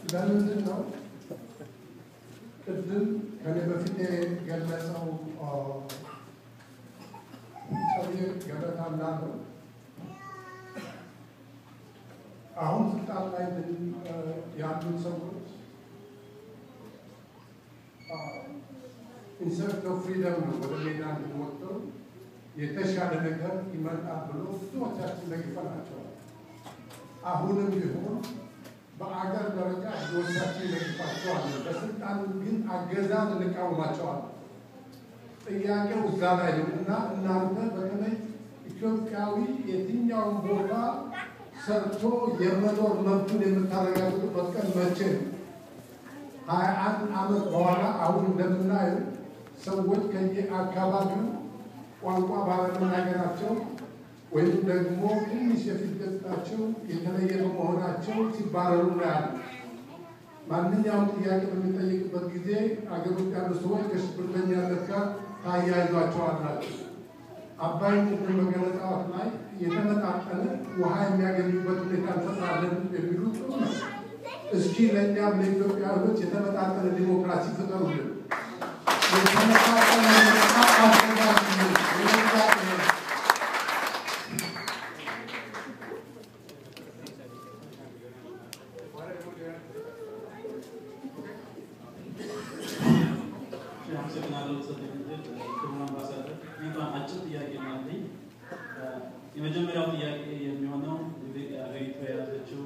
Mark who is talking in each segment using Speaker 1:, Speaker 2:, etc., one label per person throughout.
Speaker 1: ለምንድን ነው ቅድም ከኔ በፊት የገለጸው ሰውዬ ገበታ እንዳለው አሁን ስልጣን ላይ ያሉ ሰዎች ኢንሰርት ኦፍ ፍሪደም ነው ወደ ሜዳ እንዲወጥተው የተሻለ ነገር ይመጣል ብሎ ብዙዎቻችን ደግፈናቸዋል። አሁንም ቢሆን በአገር ደረጃ ብዙዎቻችን ይደግፋቸዋለን። በስልጣን ግን አገዛዝ እንቃወማቸዋለን። ጥያቄው እዛ ላይ ነው እና እናንተ በተለይ ኢትዮጵያዊ የትኛውን ቦታ ሰርቶ የመኖር መብቱን የምታረጋግጡበት ቀን መቼ ነው? ሀያ አንድ ዓመት በኋላ አሁን እንደምናየው ሰዎች ከየአካባቢው ቋንቋ ባለመናገራቸው ወይም ደግሞ ትንሽ የፊት ገጽታቸው የተለየ በመሆናቸው ሲባረሩ እናያለን። ማንኛውም ጥያቄ በሚጠይቅበት ጊዜ አገር ውስጥ ያሉ ሰዎች ከሽብርተኛነት ጋር ታያይዟቸዋላችሁ። አባይ ቅድም በገለጻዎት ላይ የተመጣጠነ ውሃ የሚያገኙበት ሁኔታ እንፈጥራለን የሚሉ ጥሩ ነው። እስኪ ለእኛም ለኢትዮጵያውያኖች የተመጣጠነ ዲሞክራሲ ፍጠሩልን። የተመጣጠነ ምርጫ አዘጋጁልን። የምርጫ
Speaker 2: አመሰግናለሁ። ሰጠኝ ክቡር አምባሳደር፣ እኔ እንኳን አጭር ጥያቄ ነው ያለኝ። የመጀመሪያው ጥያቄ የሚሆነው እንግዲህ ሀገሪቱ የያዘችው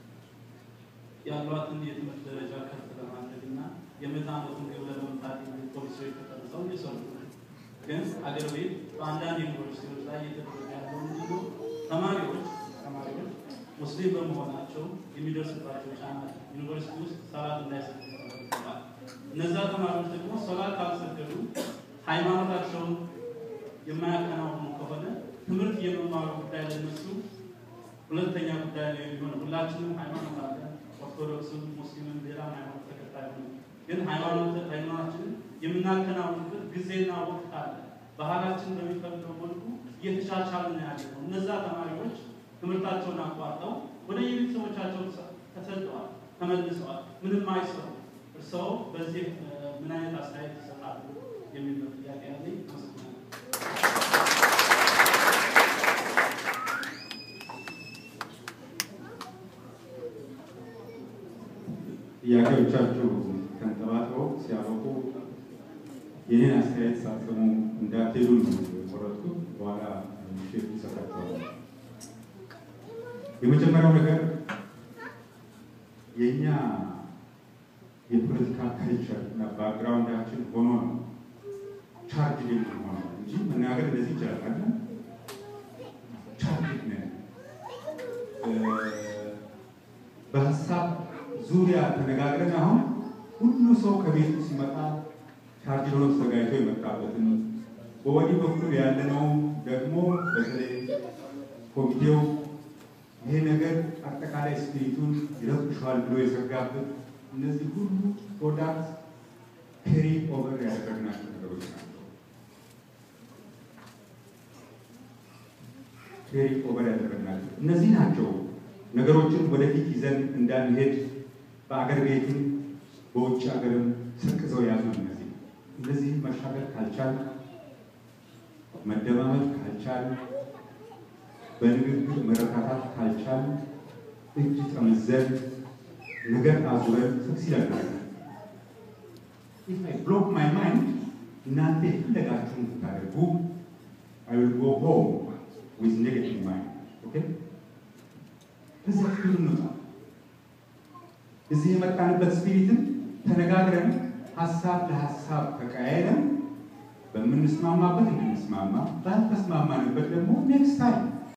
Speaker 2: ያሏትን የትምህርት ደረጃ ከፍ ለማድረግ እና የምዕተ ዓመቱን ግብ ለመምታት የሚሉ ፖሊሲዎች ተቀርጸው እየሰሩ ነው። ግን አገር ቤት በአንዳንድ ዩኒቨርሲቲዎች ላይ እየተደረገ ያለው ምንድን ነው? ተማሪዎች ተማሪዎች ሙስሊም በመሆናቸው የሚደርስባቸው ጫና ዩኒቨርሲቲ ውስጥ ሰላት እንዳይሰጡ ይጠበቅባል። እነዛ ተማሪዎች ደግሞ ሰላት ካልሰገዱ ሃይማኖታቸውን የማያከናውኑ ከሆነ ትምህርት የመማሩ ጉዳይ ለነሱ ሁለተኛ ጉዳይ ነው የሚሆነው። ሁላችንም ሃይማኖት አለን፣ ኦርቶዶክስም፣ ሙስሊምም ሌላም ሃይማኖት ተከታይ ነው። ግን ሃይማኖት ሃይማኖታችንን የምናከናውንበት ጊዜና ወቅት አለ። ባህላችን በሚፈቅደው መልኩ እየተሻሻለ ነው ያለ ነው። እነዛ ተማሪዎች ትምህርታቸውን አቋርጠው ወደ የቤተሰቦቻቸው ተሰደዋል፣ ተመልሰዋል፣ ምንም አይሰሩ። እርስዎ በዚህ ምን አይነት አስተያየት ይሰጣሉ የሚል ነው ጥያቄ ያለኝ። አመሰግናለሁ።
Speaker 3: ጥያቄዎቻችሁ ተንጠባጥበው ሲያበቁ ይህን አስተያየት ሳትሰሙ እንዳትሄዱ ነው የቆረጥኩት። በኋላ ምሽት ይሰጣቸዋል። የመጀመሪያው ነገር የእኛ የፖለቲካ ካልቸር እና ባክግራውንዳችን ሆኖ ነው ቻርጅ የምንሆነው እንጂ መናገር እንደዚህ ይቻላል አለ ቻርጅ ነን በሀሳብ ዙሪያ ተነጋግረን አሁን ሁሉ ሰው ከቤቱ ሲመጣ ቻርጅ ሆኖ ተዘጋጅቶ የመጣበትን በወዲህ በኩል ያለነው ደግሞ በተለይ ኮሚቴው ይሄ ነገር አጠቃላይ ስፒሪቱን ይረብሸዋል ብሎ የዘጋበት እነዚህ ሁሉ ፕሮዳክት ፔሪ ኦቨር ያደረግናቸው ነገሮች ናቸው። ፔሪ ኦቨር ያደረግናቸው እነዚህ ናቸው ነገሮችን ወደፊት ይዘን እንዳንሄድ በአገር ቤትም በውጭ ሀገርም ሰቅዘው ያዙ። እነዚህ እነዚህ መሻገር ካልቻል መደማመጥ ካልቻል በንግግር መረካታት ካልቻል እጅ ጠምዘን ነገር አዙረን ሰክሲድ አድርገናል። ኢፍ አይ ብሎክ ማይ ማይንድ እናንተ የፈለጋችሁን ብታደርጉ አይ ዊል ጎ ሆም ዊዝ ኔጌቲቭ ማይንድ ኦኬ። ከዛ ክፍል እንውጣ። እዚህ የመጣንበት ስፒሪትን ተነጋግረን ሀሳብ ለሀሳብ ተቀያይረን በምንስማማበት እንድንስማማ ባልተስማማንበት ደግሞ ኔክስት ታይም